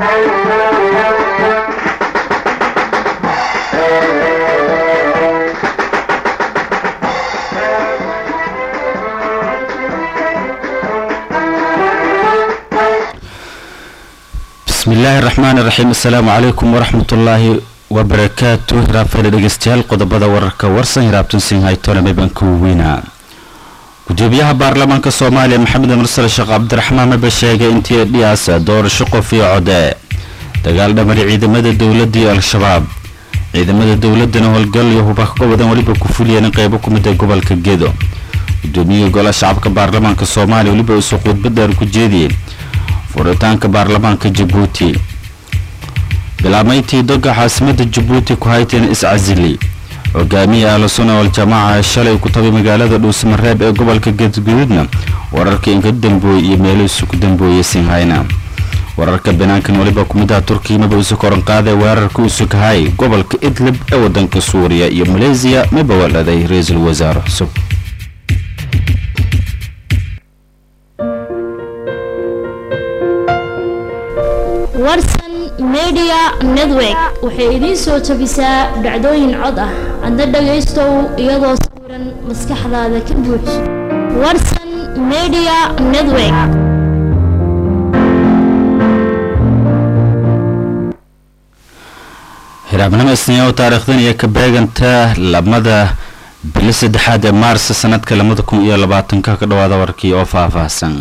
bismi illaahi raxmaan iraxiim assalaamu calaykum waraxmatullaahi wabarakaatu hiraabfayda dhegeystayaal qodobada wararka warsan hiraabtun sinhaytona mebanka weyna gudoomiyaha baarlamaanka soomaaliya maxamed mursal sheekh cabdiraxmaan maba sheegay intii dhiyaas doorasho qof iyo code dagaal dhamari ciidamada dowladda iyo al-shabaab ciidamada dowladana howlgal iyo hubaka gobodan weliba ku fuliyeen qeybo ku mid a gobolka gedo gudoomiyihii golaha shacabka baarlamaanka soomaaliya weliba isu khudbad dheer ku jeediyey furitaanka baarlamaanka jabuuti bilaabmayntii doga caasimada jabuuti ku hayteen iscasili hogaamiya ahlu sunna wal-jamaaca ee shalay ku tabay magaalada dhuusamareeb ee gobolka gadguduudna wararkii inka dambooy iyo meelihiisu ku dambooyay sinhayna wararka banaankan weliba kumidaha turkiya maba isu koran qaaday weerarka isu kahay gobolka idlib ee wadanka suuriya iyo maleysiya maba waladay ra-iisul wasaare cusub warsan media network waxay idiin soo jabisaa dhacdooyin cod ah adna dhagaystow iyadoo sawiran maskaxdaada ka buux warsan media network hiraabnimo isniiyo taariikhdan iyo ka beeganta lamada bili saddexaad ee maars sanadka labada kun iyo labaatanka ka dhawaada warkii oo faahfaahsan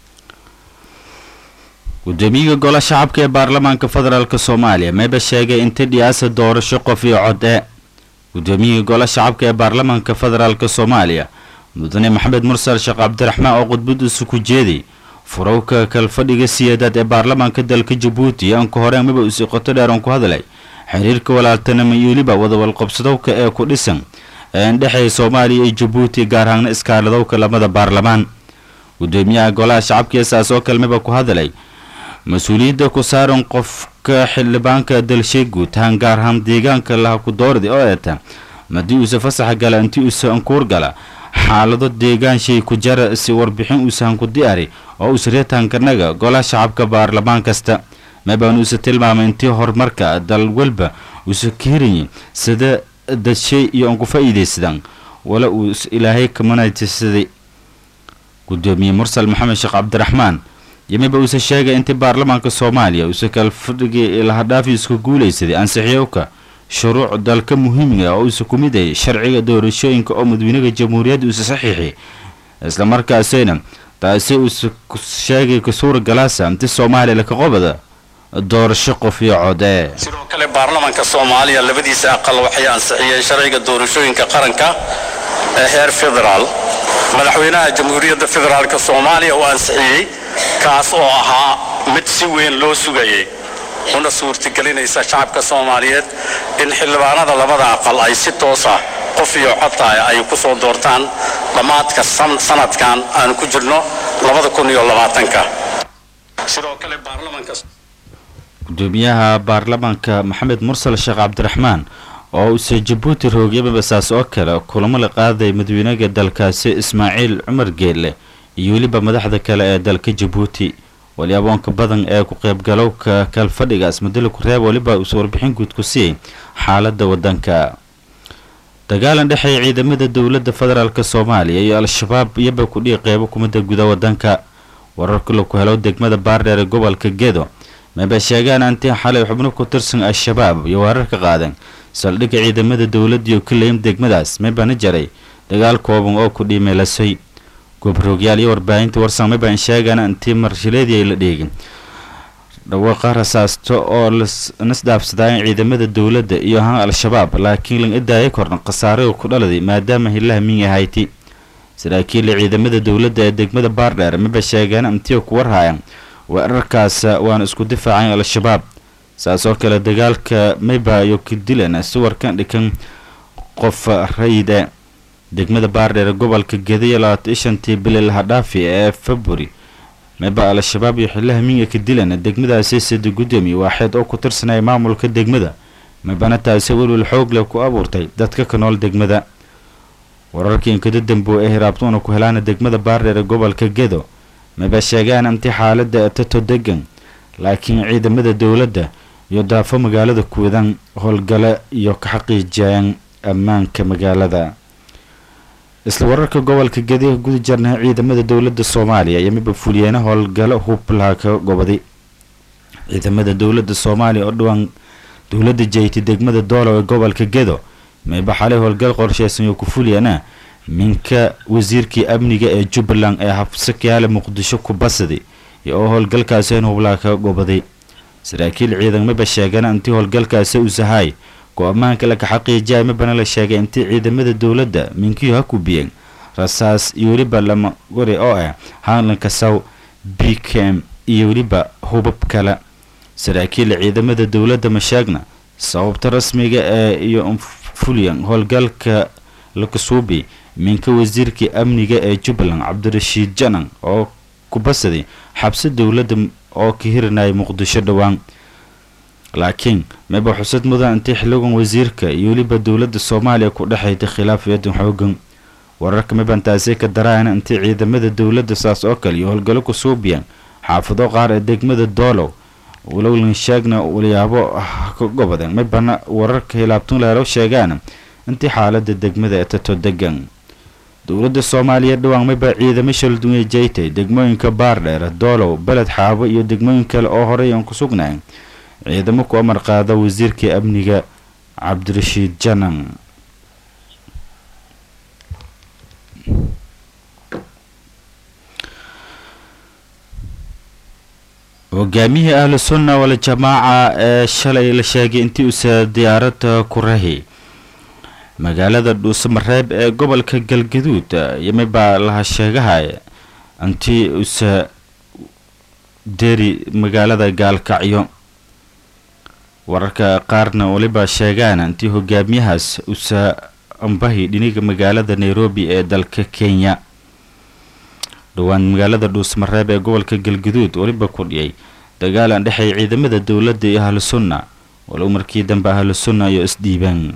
gudoomiyaha golaha shacabka ee baarlamaanka federaalk soomaaliya meba sheegay inta dhiyaasa doorasho qof iyo cod e gudoomiyihii golaha shacabka ee baarlamaanka federaalk soomaaliya mudane maxamed mursal sheekh cabdiraxmaan oo khudbadiisu ku jeeday furowka kalfadhiga siyaadaad ee baarlamaanka dalka jabuuti anka horeen maba usi qoto dheeran ku hadlay xiriirka walaaltanimo iyo weliba wadawalqabsadowka ee ku dhisan ee indhexeeya soomaaliya iyo jabuuti gaar ahaana iskaaladowka lamada baarlamaan gudoomiyaha golaha shacabka eesaas oo kalmeba ku hadlay mas-uuliyadda ku saaran qofka xildhibaanka dalshay guud ahaan gaar ahaan deegaanka laha ku doordi oo eeta madii uuse fasaxa gala intii uuse ankuur gala xaalado deegaanshay ku jara si warbixin uusahan ku diyaari oo uuse reetaankanaga golaha shacabka baarlamaan kasta mabaan uuse tilmaamay intii horumarka dal walba uuse kahiranyi sida dadshay iyo aan ku faa'iidaysadaan wala uu ilaahay kamanatisaday gudoomiye mursal maxamed sheekh cabdiraxmaan yamiba uuse sheegay intii baarlamaanka soomaaliya uuse kalfadhigii lahadhaafi isku guulaysaday ansixiyowka shuruuc dalka muhiimiga oo uuse ku mid yahay sharciga doorashooyinka oo madaxweynaha jamhuuriyadda uuse saxiixi islamarkaasina taasi uuse sheegay kasuura galaasa inti soomaaliya laka qobada doorasho qof iyo codee sidoo kale baarlamaanka soomaaliya labadiisa aqal waxay ansixiyeen sharciga doorashooyinka qaranka ee heer federaal madaxweynaha jamhuuriyadda federaalk soomaaliya uu ansixiyey kaas oo ahaa mid si weyn loo sugayay una suurtagelinaysa shacabka soomaaliyeed in xildhibaanada labada aqal ay si toosa qof iyo codtahay ay ku soo doortaan dhammaadka sanadkan aanu ku jirno sidoo kale baarlamaanka gudoomiyaha baarlamaanka maxamed mursal sheekh cabdiraxmaan oo uuse jabuuti roogyaba saas oo kale kulamo la qaaday madaxweynaha dalkaasi ismaaciil cumar geelle iyo weliba madaxda kale ee dalka jabuuti wali aboonka badan ee ku qaybgalowka kalfadhigaas madala ku reeb waliba uuse warbixin guud ku siiyey xaalada wadanka dagaalan dhexeeya ciidamada dowladda federaalk soomaaliya iyo al-shabaab iyaba kudhii qeybo kumida guda wadanka wararka laku helo degmada baardheer ee gobolka gedo maba sheegaan antii xalay xubno ku tirsan al-shabaab iyo weerar ka qaadeen saldhigga ciidamada dowladda iyo kaleym degmadaas mabana jaray dagaal kooban oo ku dhiimeelasay goobroogyaal iyo warbaahinta warsan mabaan sheegaan antii marshileedii ay la dheegin dhawaaqa rasaasto oo nasdhaafsadaayen ciidamada dowladda iyo ahaan al-shabaab laakiin laga daaya kordhan khasaarada ku dhaladay maadaama hilaha minya hayti saraakiila ciidamada dowladda ee degmada baardheer maba sheegaan antiyo ku warhayan weerarkaas waana isku difaacayn al-shabaab saas oo kale dagaalka mayba iyo kadilan suwarkan dhikan qof rayide degmada baardheer gobolka gediya labaatan shantii bili lahadhaafi ee february mayba al-shabaab iyo xilaha minya ka dilan degmadaasi sida gudoomiye waaxeed oo ku tirsanaya maamulka degmada maybana taasi welwel xoog leh ku abuurtay dadka ka nool degmada wararkii inkada dambo ee hiraabtuuna ku helaana degmada baardheer ee gobolka gedo maba sheegaan intii xaalada tato degan laakiin ciidamada dowladda iyo daafo magaalada kuwadan howlgale iyo ka xaqiijiyaan ammaanka magaalada isla wararka gobolka gedi guda jarnaha ciidamada dowladda soomaaliya iyo miba fuliyeena howlgalo hublaha ka gobaday ciidamada dowladda soomaaliya oo dhawaan dowladda jeyti degmada doolow ee gobolka gedo mayba xalay howlgal qorsheysan iyo ku fuliyana minka wasiirkii amniga ee jubbaland ee habsakayaale muqdisho ku basaday iyo oo howlgalkaasi in hublaha ka gobaday saraakiil ciidamaba sheegana intii howlgalkaasi u sahay go-amaanka laka xaqiijiyay mabana la sheegay intii ciidamada dowladda minkiyo ha kubiyeen rasaas iyo weliba lama gori oo ah haalanka saw b kem iyo weliba hubab kale saraakiil ciidamada dowladda ma sheegna sababta rasmiga ee iyo fuliyan howlgalka lakasuubi minka wasiirkii amniga ee jubbaland cabdirashiid janan oo ku basaday xabsi dowladda oo ka hirinaya muqdisho dhowaan laakiin maba xusad mudan intii xiligan wasiirka iyo weliba dowladda soomaaliya ku dhexaytay khilaaf yadan xoogan wararka mibantaasi ka daraana intii ciidamada dowladda saas oo kale iyo howlgallo ku suubiyaan xaafado qaar ee degmada doolow walowlan sheegna walyaabo ka gobadeen mibana wararka hilaabtun leelo sheegaan intii xaalada degmada ee tato degan dowladda soomaaliya dhowaan miba ciidamo shaldunya jeytay degmooyinka baardheer doolow beled xaabo iyo degmooyin kale oo horey aan ku sugnayn ciidamo ku amar qaada wasiirkii amniga cabdirashiid janan hogaamiyihii ahlu sunna waljamaaca ee shalay la sheegay intii usa diyaaradda ku rahi magaalada dhuusamareeb ee gobolka galgaduud yomibaa laha sheegahay intii usa deri magaalada gaalkacyo wararka qaarna waliba sheegaan intii hogaamiyahaas usa ambahi dhiniga magaalada nairobi ee dalka kenya dhowaan magaalada dhuusmareeb ee gobolka galgaduud weliba ku dhiyay dagaal aan dhexeey ciidamada dowladda iyo ahlu sunna walow markii dambe ahlu sunna iyo isdhiibaan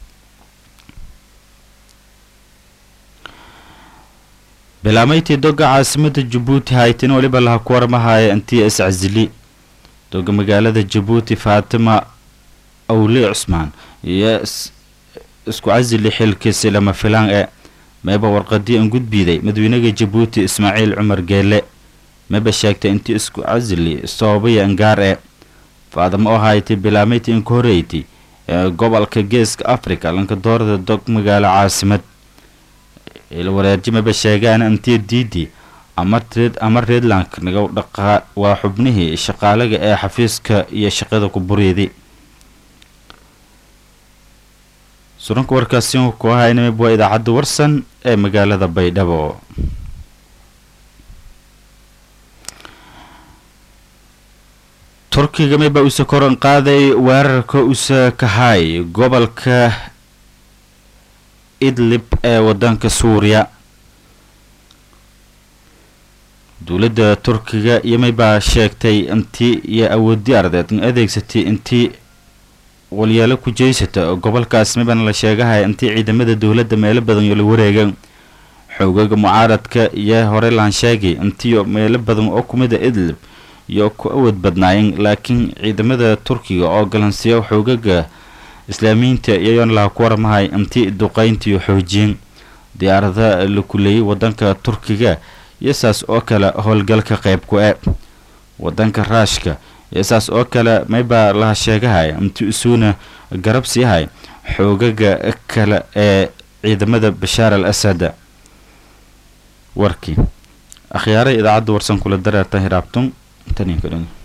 bilaamayntii doga caasimada jabuuti haytina weliba laha ku warmahaya intii iscasili doga magaalada jabuuti faatima awli cusmaan iyo isku casili xilkiisi lama filaan ee meeba warqadii an gudbiiday madawynaha jabuuti ismaaciil cumar geele meba sheegtay intii isku casili sababaya angaar ee faadamo oo haytay bilaamayti inka horeyti ee gobolka geeska africa lanka doorada dog magaalo caasimad ilwareerji maba sheegaan intii diidi ama redland naga dhaqaa waa xubnihii shaqaalaga ee xafiiska iyo shaqada ku buriidi suranka warkaasi ku ahaynamib waa idaacadda warsan ee magaalada baydhabo turkiga miba usa koran qaaday weerarka usa kahay gobolka idlib ee wadanka suuriya dowladda turkiga yomibaa sheegtay intii iyo awoodi ardeed adeegsatay intii walyaalo ku jeysata gobolkaas mibana la sheegahaya intii ciidamada dowladda meelo badan oo la wareega xoogaga mucaaradka iyo hore laan sheegay intii meelo badan oo kumida idlib iyo ku awood badnaayeen laakiin ciidamada turkiga oo galansiyo xoogaga islaamiyiinta iyayoona laha ku warmahay intii duqeyntiiyo xoojiyeen diyaarada la kuleeyay wadanka turkiga iyo saas oo kale howlgalka qeyb ku e wadanka raashka iyo saas oo kale maybaa laha sheegahaya intii isuuna garab siihay xoogaga kale ee ciidamada bashaar al asad warkii akhyaara idaacadda warsan kula dareerta hiraabtun taniinka dhan